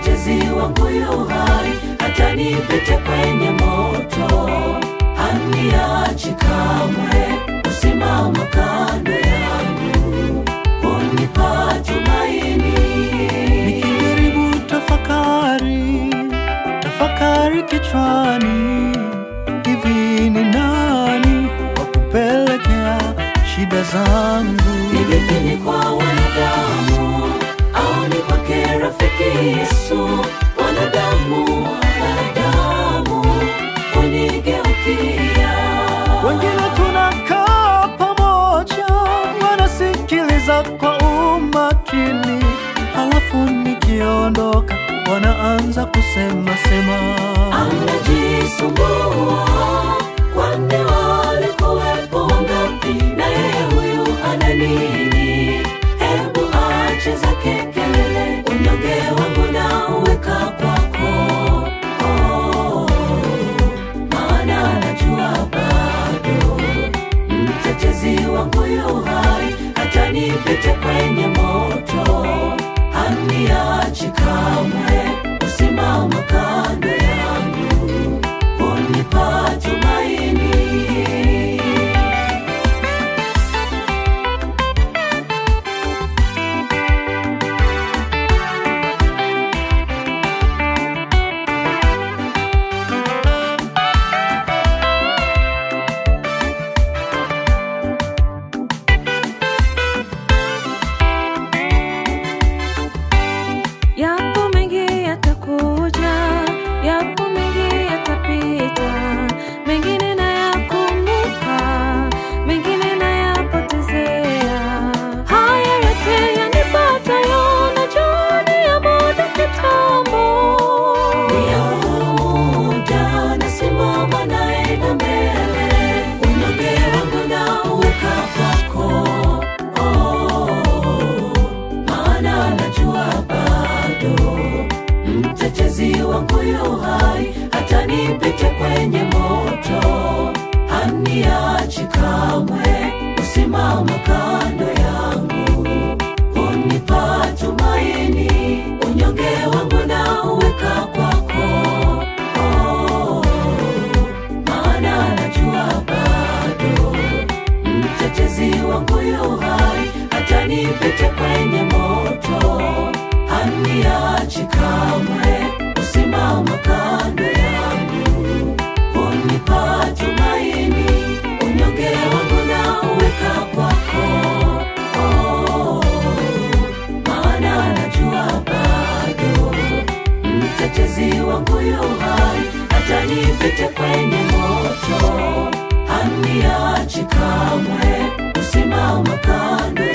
mtetezi wangu yu hai, hata nipite kwenye moto, haniachi kamwe, usimama kando yangu, hunipa tumaini. Nikijaribu tafakari, tafakari kichwani, hivi ni nani wa kupelekea shida zangu? Ni vipi ni kwa wanadamu au ni kwake rafiki Yesu? Wanadamu, wanadamu kunigeukia, Wengine tunakaa pamoja, wanasikiliza kwa umakini, halafu nikiondoka wanaanza kusema sema. anajisumbua kwani walikuwepo wangapi? Na yeye huyu ana nini? Hebu ache zake kelele, unyonge wangu na uweka kwako. Oh, maana najua bado mtetezi wangu yu hai, hata nipite kwenye moto, haniachi kamwe, usimama kando yangu, hunipa tumaini. Yapo mengi yatakuja, yapo mengi yatapita, mengine nayakumbuka, mengine nayapotezea. Haya yote yanipatayo, najua ni ya muda kitambo. Ni ya muda, nasimama naenda mbele, unyonge wangu nauweka kwako. Oh, maana najua bado mtetezi wangu yu hai, hata nipite kwenye moto, haniachi kamwe, usimama kando yangu, hunipa tumaini, unyonge wangu nauweka kwako. Oh, maana najua bado mtetezi wangu yu hai, hata nipite kwenye moto, haniachi kamwe, usimama kando yangu, hunipa tumaini, unyonge wangu nauweka kwako. Oh, maana najua bado mtetezi wangu yu hai, hata nipite kwenye moto, haniachi kamwe, usimama kando